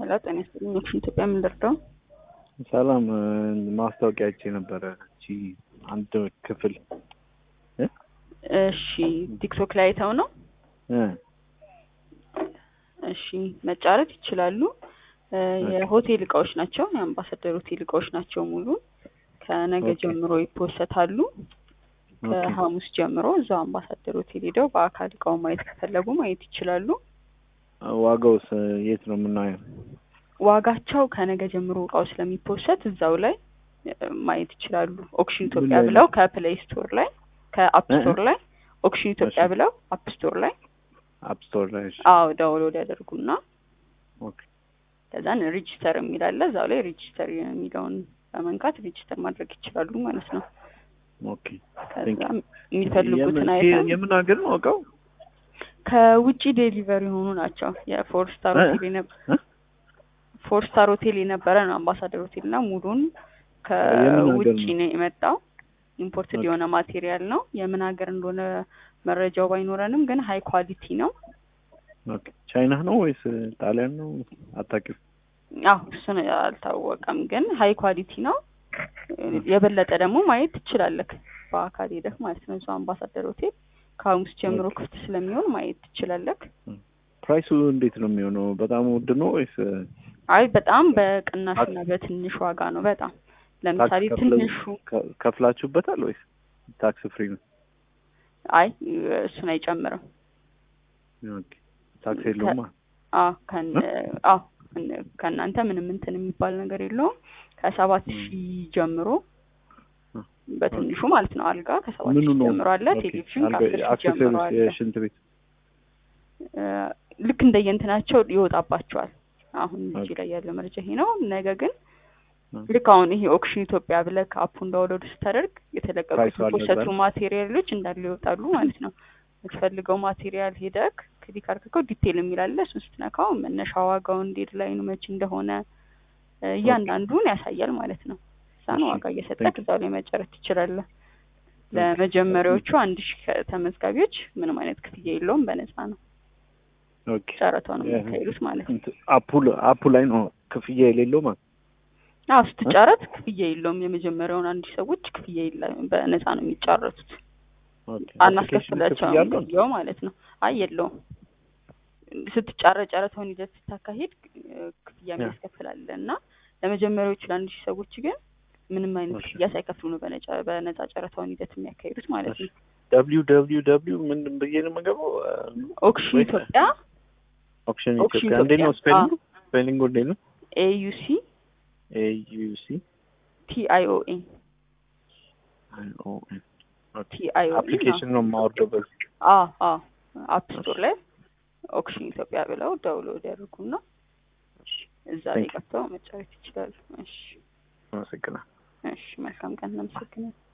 ሄሎ ጤና ይስጥልኝ። ኦፕሽን ኢትዮጵያ የምንደርደው ሰላም ማስታወቂያ አይቼ ነበረ። እቺ አንድ ክፍል እሺ፣ ቲክቶክ ላይ አይተው ነው? እ እሺ፣ መጫረት ይችላሉ። የሆቴል እቃዎች ናቸው። የአምባሳደር ሆቴል እቃዎች ናቸው። ሙሉ ከነገ ኦኬ። ጀምሮ ይፖሰታሉ። ኦኬ። ከሐሙስ ጀምሮ እዛው አምባሳደር ሆቴል ሄደው በአካል እቃውን ማየት ከፈለጉ ማየት ይችላሉ። ዋጋውስ የት ነው የምናየው? ዋጋቸው ከነገ ጀምሮ እቃው ስለሚፖሰት እዛው ላይ እ፣ ማየት ይችላሉ። ኦክሽን ምን ኢትዮጵያ ላይ ነው? ብለው ከፕሌይ ስቶር ላይ ከአፕ እ? ስቶር ላይ ኦክሽን ኢትዮጵያ እሺ። ብለው አፕ ስቶር ላይ አፕ ስቶር ላይ። እሺ። አዎ ዳውንሎድ ያደርጉና ኦኬ። ከዛን ሬጂስተር የሚል አለ እዛው ላይ ሬጂስተር የሚለውን በመንካት ሬጂስተር ማድረግ ይችላሉ ማለት ነው። ኦኬ። ከዛ Thank you. የሚፈልጉትን የምን- አይተም የምን ሀገር ነው እቃው? ከውጪ ዴሊቨሪ የሆኑ ናቸው። የፎር ስታር እ? ሆቴል የነበ እ? ፎር ስታር ሆቴል የነበረ ነው አምባሳደር ሆቴል እና ሙሉን የምን ሀገር ከውጪ ነው? ነው የመጣው። ኢምፖርትድ ኦኬ። የሆነ ማቴሪያል ነው። የምን ሀገር እንደሆነ መረጃው ባይኖረንም ግን ሀይ ኳሊቲ ነው። ኦኬ። ቻይና ነው ወይስ ጣሊያን ነው? አታውቂም? አዎ እሱን አልታወቀም፣ ግን ሀይ ኳሊቲ ነው። የበለጠ ደግሞ ማየት ትችላለህ በአካል ሄደህ ማለት ነው። እዛው አምባሳደር ሆቴል ከሐሙስ ጀምሮ ኦኬ። ክፍት ስለሚሆን ማየት ትችላለህ። ፕራይሱ እንዴት ነው የሚሆነው? በጣም ውድ ነው ወይስ አይ በጣም በቅናሽ እና በትንሽ ዋጋ ነው። በጣም ለምሳሌ ታክስ ከፍለው- ትንሹ ከ- ከፍላችሁበታል ወይስ ታክስ ፍሪ ነው? አይ እሱን አይጨምርም። ኦኬ። ታክስ የለውማ። አዎ ከን አዎ ከን- ከእናንተ ምንም እንትን የሚባል ነገር የለውም። ከሰባት ም። ሺህ ጀምሮ እ። በትንሹ ማለት ነው። አልጋ ከሰባት ምኑ ሺህ ነው? ጀምሮ አለ። ኦኬ። ቴሌቪዥን አልጋ- ከአስር ሺህ ጀምሮ አክሰሰሪስ አለ። የሽንት ቤት እ፣ ልክ እንደየእንትናቸው ይወጣባቸዋል። አሁን እዚህ ኦኬ። ላይ ያለው መረጃ ይሄ ነው። ነገ ግን እ። ልክ አሁን ይሄ ኦክሽን ኢትዮጵያ ብለህ ከአፑን ዳውንሎድ ስታደርግ የተለቀቁት ፕራይሱ አለ የተፖሰቱ እዛ ላይ? ማቴሪያሎች እንዳለ ይወጣሉ ማለት ነው። የምትፈልገው ማቴሪያል ሄደክ ክሊክ አድርገው ዲቴል የሚላለ እሱን ስትነካው መነሻ ዋጋው እንዴት ላይ ነው መቼ እንደሆነ እ፣ እያንዳንዱን ያሳያል ማለት ነው። እዛን እሺ፣ ዋጋ እየሰጠክ thank you። እዛው ላይ መጨረስ ትችላለህ። ለመጀመሪያዎቹ አንድ ሺህ ተመዝጋቢዎች ምንም አይነት ክፍያ የለውም፣ በነፃ ነው ኦኬ። ጨረታው ነው ያ- የሚያካሂዱት ማለት ነው። እንትን አፑ አፑ ላይ ነው ክፍያ የሌለው ማለት አዎ ስትጫረት ክፍያ የለውም። የመጀመሪያውን አንድ ሺህ ሰዎች ክፍያ የለም፣ በነፃ ነው የሚጫረቱት። ኦኬ። አናስከፍላቸውም ክፍያ አለው? ክፍያው ማለት ነው። አይ የለውም። ስትጫረት ጨረታውን ሂደት ስታካሂድ እ፣ ክፍያ ያ። የሚያስከፍላለ እና ለመጀመሪያዎቹ ለአንድ ሺህ ሰዎች ግን ምንም አይነት እሺ። ክፍያ ሳይከፍሉ ነው በነጫ በነፃ ጨረታውን ሂደት የሚያካሂዱት ማለት ነው። ደብሊው ደብሊው ደብሊው ምንድን ብዬ ነው የምገባው? ኦክሽን ወይ- ኢትዮጵያ ኦፕሽን ኦክሽን ኢትዮጵያ እንዴት ነው ኢትዮጵያ? ስፔሊንጉ? ስፔሊንጉ እንዴት ነው? ኤዩሲ ኤዩሲ ቲአይኦኤን አይኦኤን ቲአይኦኤን አፕሊኬሽን ነው የማወርደው በዚህ አፕ ስቶር ላይ ኦክሽን ኢትዮጵያ ብለው ዳውንሎድ ያደርጉና እዛ ላይ Thank you. ገብተው መጫወት ይችላሉ። እሺ አመሰግናለሁ። እሺ፣ መልካም ቀን። እናመሰግናለን።